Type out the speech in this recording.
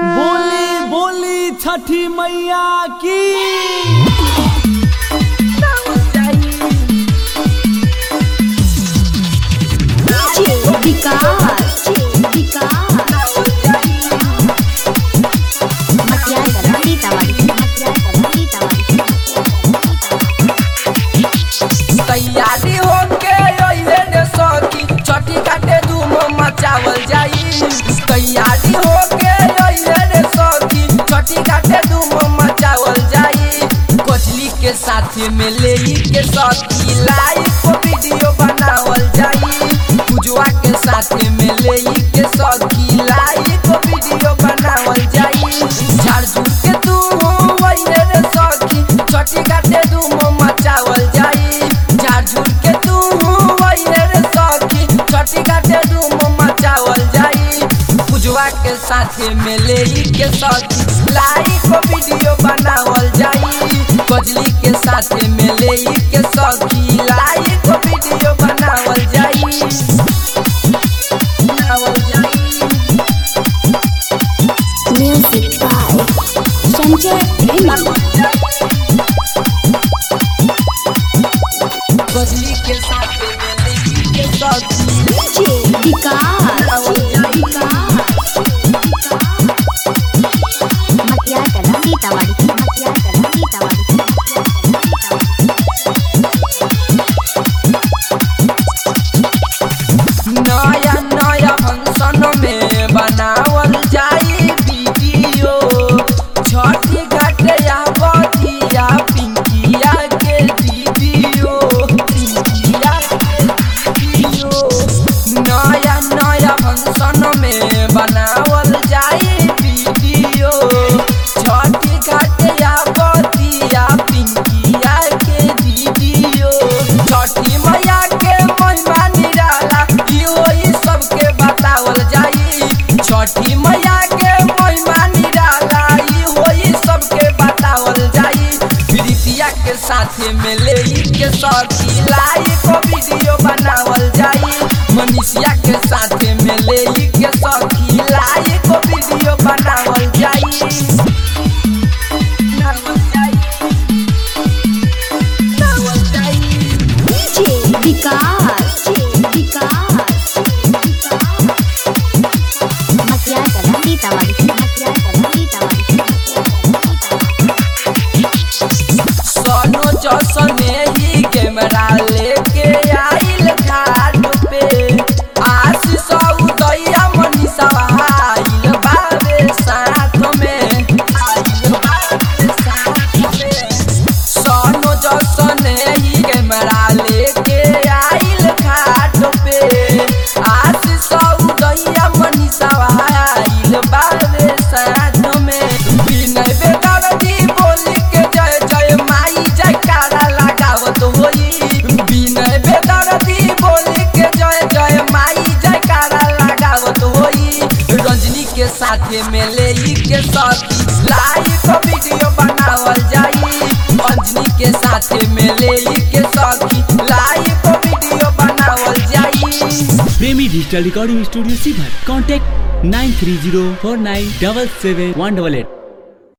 बोली बोली छठी मैया की विकास विकास मतिया करा सीतावाड़ी मतिया करा सीतावाड़ी तैयारी होके अइले ने सखी छठी काटे धूम मचावल जाई तैयारी होके अइले ने सखी छठी काटे धूम मचावल जाई कोचली के साथ में ले के सखी लाइव वीडियो बनावल जाई पूजवा के साथ में ले के सखी लाइव वीडियो बनावल जाई झाड़ झूठ के तू अइले ने सखी छठी काटे धूम मचावल जाई झाड़ झूठ के तू अइले रे सखी छठी काटे धूम मचावल जाई पूजवा के साथ में ले के सखी लाइव वीडियो बनावल जाई कजली के साथ में ले के सखी लाइव वीडियो बनावल जाई बनावल जाई म्यूजिक बाय संजय प्रेमी कजली के साथ में ले के सखी विकास विकास मतिया करा सीतावाड़ी मतिया करा सीतावाड़ी नया नया फंक्शन में बनावल जाई वीडियो छठी घाटिया बतिया पिंकिया के दीदियो पिंकिया के दीदियो नया नया फंक्शन में बनावल जाई वीडियो छठी घाटिया बतिया पिंकिया के दीदियो छठी मैया के महिमा निराला इहो ई सबके बतावल जाई छठी मैया के महिमा निराला इहो ई सबके बतावल जाई प्रीतिया के साथ में ले के सखी लाइव वीडियो बनावल जाई मनीषिया के साथ में ले के सखी लाइव वीडियो बनावल जाई बनावल जाई बनावल जाई विकास विकास मतिया करा सीतावाड़ी मतिया करा सीतावाड़ी सोनो जसने ही कैमरा लेके आइल घाट पे आशीष उदया मनीषा आइल बाबे साथ में आइल बाबे साथ में सोनो जसने ही कैमरा लेके आइल घाट पे आशीष उदया मनीषा आइल बाबे साथ में विनय बेदर्दी बोली के जय जय माई जयकारा लगावत होई विनय बेदर्दी बोली के जय जय माई जयकारा लगावत होई रजनी के साथ में ले के सखी लाइव वीडियो बनावल जाई अंजनी के साथ में ले के सखी लाइव वीडियो बनावल जाई प्रेमी डिजिटल रिकॉर्डिंग स्टूडियो सीभर contact nine three zero four nine double seven one double at